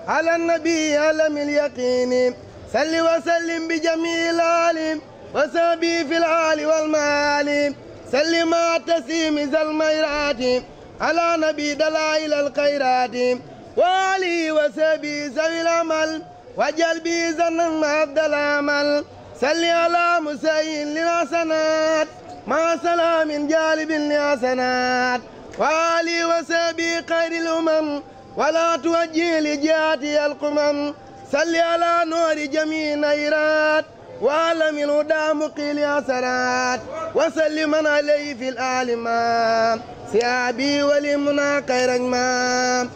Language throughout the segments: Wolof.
على النبي علم اليقين صل وسلم بجميع العالم وسبي في العال والمال سلم مع تسيم ذا الميرات على نبي دلائل الخيرات وعلي وسبي ذوي العمل وجل بي زنا مع العمل صل على مسيء للحسنات مع سلام جالب للحسنات وعلي وسبي خير الأمم ولا توجه لجهاتي القمم صل على نور جميع نيرات وعلم الهدى مقيل حسنات وسلم عليه في الأعلى سيابي ولمنا خير ما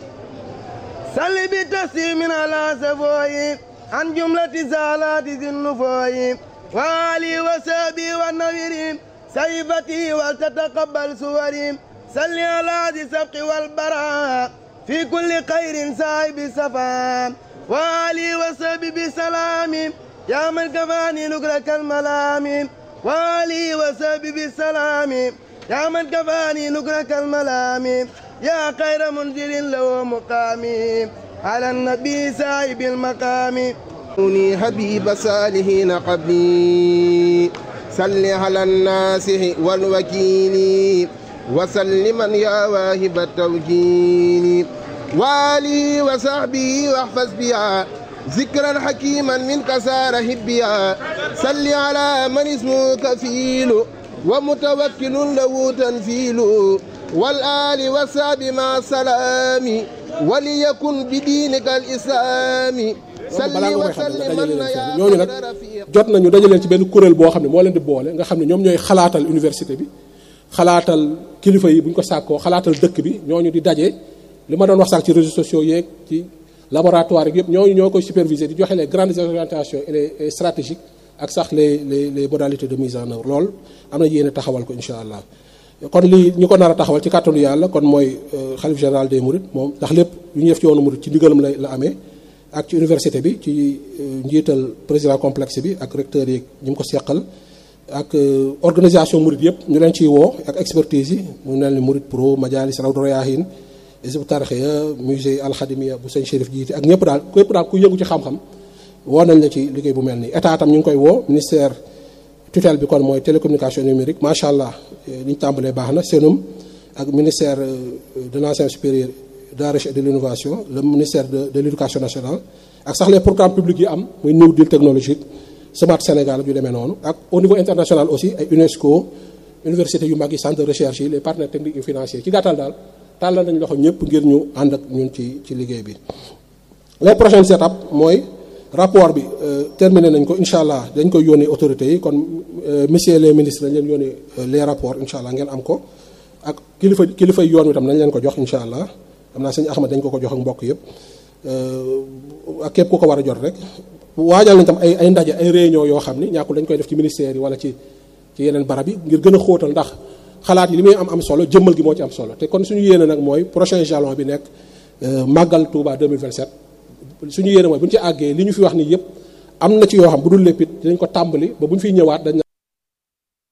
صل بتسليم على سفوي عن جملة زالات ذي النفوي وعلي وسابي والنبير سيفتي ولتتقبل سوري صل على ذي السبق والبراء في كل خير سايب السفا وعلي وسابي بسلام يا من كفاني نقرك الملام وعلي وسابي بالسلام يا من كفاني نقرك الملام يا خير منزل له مقامي على النبي سايب المقام كوني حبيب صالحين قبلي صل على الناس والوكيل وسلما يا واهب التوكيل والي وصحبي واحفظ بها ذكرا حكيما منك سار هبيا صل على من اسمه كفيل ومتوكل له تنفيل والآل والصحب مع السلام وليكن بدينك الإسلام balaa nga koy xam ne dajale leen fenn ñooñu nag jot nañu dajaleen ci benn kuréel boo xam ne moo leen di boole nga xam ne ñoom ñooy xalaatal université bi xalaatal kilifa yi bu ñu ko sàkkoo xalaatal dëkk bi ñooñu di daje li ma doon wax sax ci réseaux sociaux yeeg ci laboratoire yëpp ñooñu ñoo koy superviser di joxe les grandes orientations et les stratégiques ak sax les les les modalités de mise en œuvre lool am na yéene taxawal ko incha allah kon lii ñi ko nar a taxawal ci kàttanu yàlla kon mooy xalif général des mourides moom ndax lépp lu ñu def ci yoonu murid ci ndigalam la la amee ak ci université bi ci njiital président complexe bi ak recteur yi ñi mu ko seqal ak organisation murid yëpp ñu leen ciy woo ak expertise yi mu mel ni murid pro majalis rawdu rayaahin isbu tarxiya musée alxadimia bu sëñ Chérif jiite ak ñëpp daal képp daal ku yëngu ci xam-xam woo nañ la ci liggéey bu mel nii état tam ñu ngi koy woo ministère tutelle bi kon mooy télécommunication numérique macha allah li ñu tàmbalee baax na seenum ak ministère de l'enseignement supérieur de la recherche et de l'innovation le ministère de de l'éducation nationale ak sax les programmes publics yi am muy New Deal technologique Smart Sénégal yu demee noonu ak au niveau international aussi ay UNESCO université yu mag yi centre de recherche yi les partenaires techniques et financiers ci gàttal daal tàllal nañ loxo ñëpp ngir ñu ànd ak ñun ci ci liggéey bi les prochaines étapes mooy rapport bi terminé nañ ko incha allah dañ koy yónnee autorités yi kon messieurs les ministres dañ leen yónnee les rapports incha allah ngeen am ko ak kilifa kilifa yoon wi tam nañ leen ko jox incha allah xam naa sëñ Ahmad dañ ko ko jox ak mbokk yëpp ak képp ku ko war a jot rek waajal nañ tam ay ay ndaje ay réunion yoo xam ni ñàkkul dañ koy def ci ministère yi wala ci ci yeneen barab yi ngir gën a xóotal ndax xalaat yi li muy am am solo jëmmal gi moo ci am solo te kon suñu yéene nag mooy prochain jalon bi nekk màggal Touba 2027 suñu yéene mooy bu ñu ci àggee li ñu fi wax nii yëpp am na ci yoo xam bu dul lépp it dinañ ko tàmbali ba bu ñu fiy ñëwaat dañ